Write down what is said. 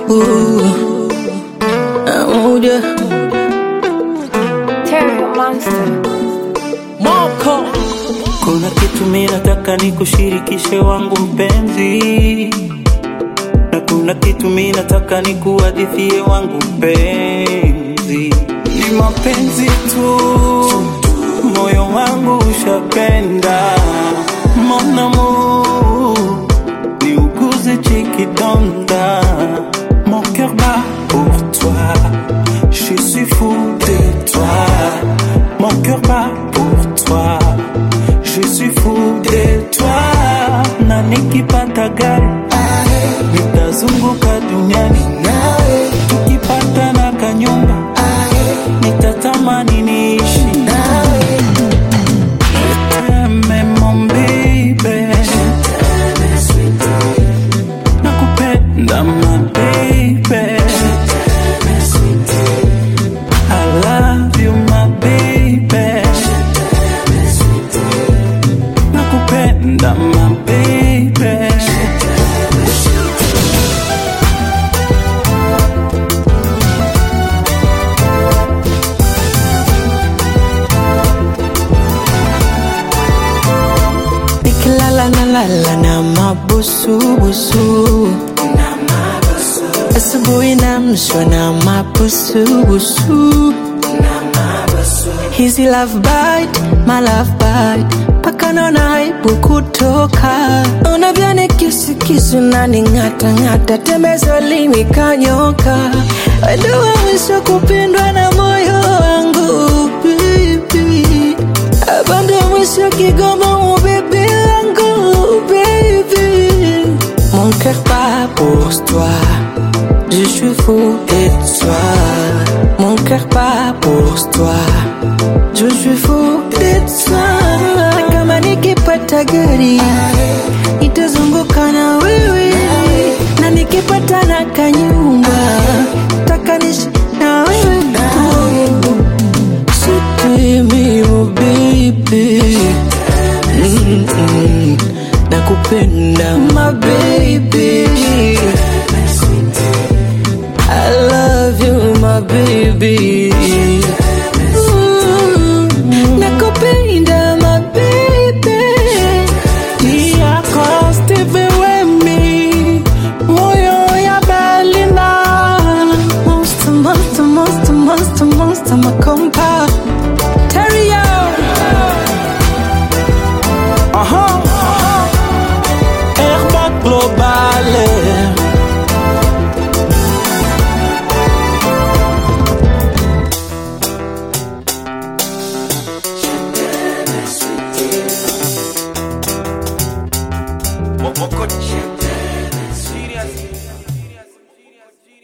Ooh, moja Terry Monster. moko. Kuna kitu mimi nataka nikushirikishe wangu mpenzi, na kuna kitu mimi nataka nikuhadithie wangu mpenzi. Ni mapenzi tu, moyo wangu ushapenda mon amour, ni uguze chikidonda mon cœur bat pour toi, je suis fou de toi, mon cœur bat pour toi, je suis fou de toi, na nikipata gari nitazunguka duniani nawe, tukipata na kanyumba nitatamani niishi nawe. T'aime mon baby, nakupenda my baby. I love you my baby, nakupenda my baby. nikilala na lala na mabusubusu asubuhi namshwa na mabusubusu hizi love bite, my love bite paka naona aibu kutoka unavyoni kisukisu nani ng'ata ng'ata tembezo limi kanyoka weduwa mwisho kupendwa na moyo wangu baby abando mwisho kigoma mu bébé wangu baby mon cœur bat pour toi je suis fou de toi mon cœur bat pour toi je suis fou de toi Na kama nikipata gari nitazunguka na wewe na nikipata na kanyumba takanishi na wewe Sitemi oh baby Mm-mm. Nakupenda my baby I love you my baby Mm. Nakupenda my baby yako Steve Wemi, moyo ya Berlina. Monster, monster, monster, monster, monster, makompa Terrio Aha. Airbag global. Moko Chip.